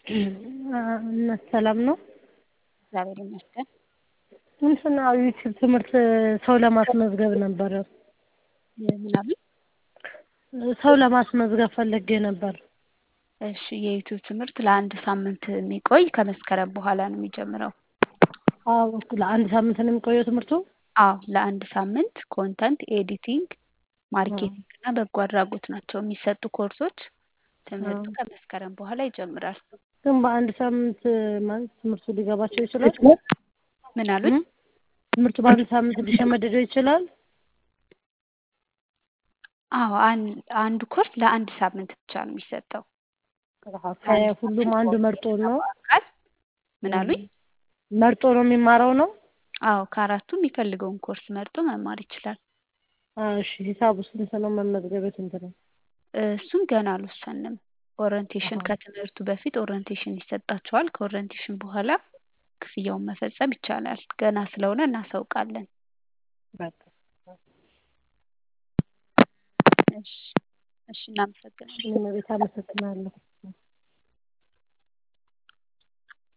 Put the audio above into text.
እናት ሰላም ነው? እግዚአብሔር ይመስገን። እንትን ዩቲዩብ ትምህርት ሰው ለማስመዝገብ ነበረ። ምናምን ሰው ለማስመዝገብ ፈልጌ ነበር። እሺ የዩቲዩብ ትምህርት ለአንድ ሳምንት የሚቆይ ከመስከረም በኋላ ነው የሚጀምረው። አዎ ለአንድ ሳምንት ነው የሚቆየው ትምህርቱ? አዎ ለአንድ ሳምንት ኮንተንት ኤዲቲንግ፣ ማርኬቲንግ እና በጎ አድራጎት ናቸው የሚሰጡ ኮርሶች። ትምህርቱ ከመስከረም በኋላ ይጀምራል። ግን በአንድ ሳምንት ማለት ትምህርቱ ሊገባቸው ይችላል? ምን አሉኝ? ትምህርቱ በአንድ ሳምንት ሊሸመደደው ይችላል? አዎ አን- አንዱ ኮርስ ለአንድ ሳምንት ብቻ ነው የሚሰጠው። ከሁሉም አንዱ መርጦ ነው በአካል ምን አሉኝ? መርጦ ነው የሚማረው ነው? አዎ ከአራቱ የሚፈልገውን ኮርስ መርጦ መማር ይችላል። እሺ ሂሳቡ ስንት ነው? መመዝገቢያ ስንት ነው? እሱን ገና አልወሰንም። ኦሪንቴሽን ከትምህርቱ በፊት ኦሪንቴሽን ይሰጣቸዋል። ከኦሪንቴሽን በኋላ ክፍያውን መፈጸም ይቻላል። ገና ስለሆነ እናሳውቃለን። በቃ እሺ እሺ እናመሰግናለን። እኔም ቤት አመሰግናለሁ።